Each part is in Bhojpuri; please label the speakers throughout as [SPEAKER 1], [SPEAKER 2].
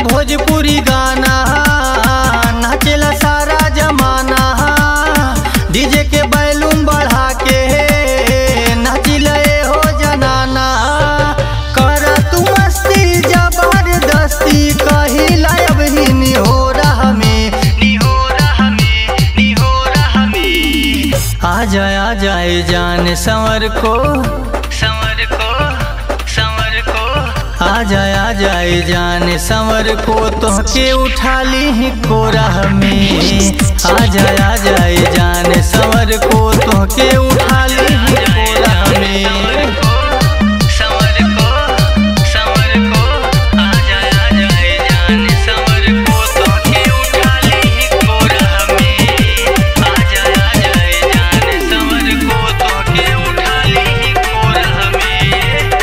[SPEAKER 1] भोजपुरी गाना नाचेला सारा जमाना डीजे के बैलूम बढ़ा के नाचिले हो जनाना कर तू मस्ती जबरदस्ती कहिला अब ही निहोरा हमें निहोरा हमें निहोरा हमें आ जाए आ जाए जान संवर को संवर को संवर को आ जाए आ जाए जान संवर को तोहके उठा ली कोरा में आ जाए आ जाए जान संवर को तोहके उठा ली कोरा में संवर को संवर को आ जाए आ जाए जान संवर को तोहके उठा ली कोरा में आ जाए आ जाए जान संवर को तोहके उठा ली कोरा में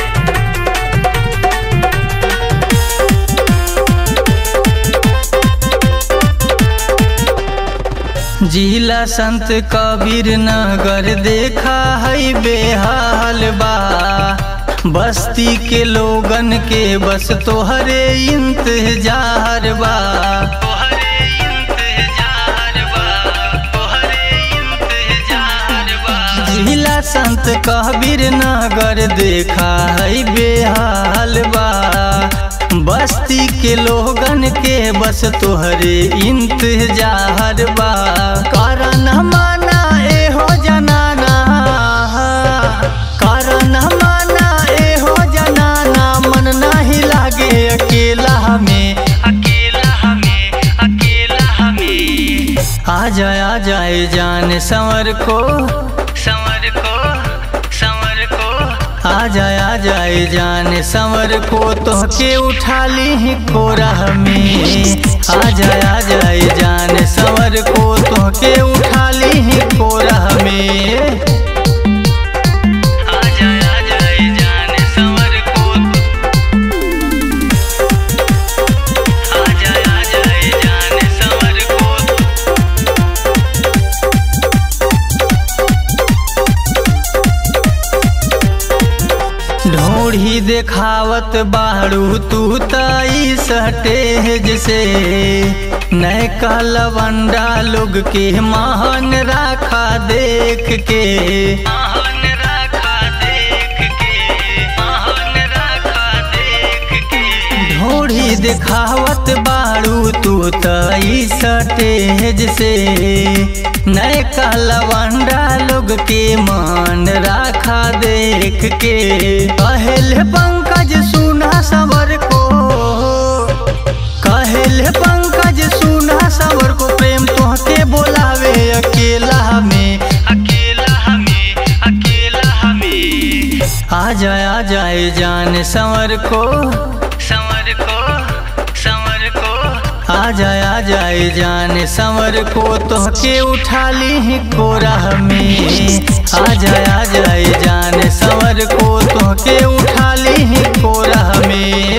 [SPEAKER 1] जिला संत कबीर नगर देखा है बेहाल बा बस्ती के लोगन के बस तोहरे इंतजार बा तोहरे इंतजार बा तोहरे इंतजार बा जिला संत कबीर नगर देखा है बेहाल बा बस्ती के लोगन के बस तोहरे इंतजार बा कारण माना ए हो जनाना कारण माना ए हो जनाना मन नहीं लागे अकेला हमें अकेला हमें अकेला हमें आ जाए आ जाए जान संवर को संवर को संवर को आ जाए आ जाए जान संवर को तोहके उठा ली कोरा में आ जाए आ जाए जान संवर को तोहके उठा ली कोरा में आ जाए आ जाए जान संवर को आ जाए आ जाए जान संवर को ढोढ़ी देखावत बाड़ू तू तई सटेज से नए लवंडा लोग के महान राखा देख के महान राखा देख के महान राखा देख के ढोढ़ी देखावत बाड़ू तू तई सटेज से नए लवंडा लोग के मान राखा देख के कहल पंकज सुना सबर को कहल पंकज सुना सबर को प्रेम तोहके बोलावे अकेला में अकेला हमें अकेला हमें आ जाए आ जाए जान संवर को संवर को संवर को आ जाए आ जाए जान संवर को तोहके उठा ली कोरा में आ जाए आ जाए जान संवर को तोहके उठा ली कोरा में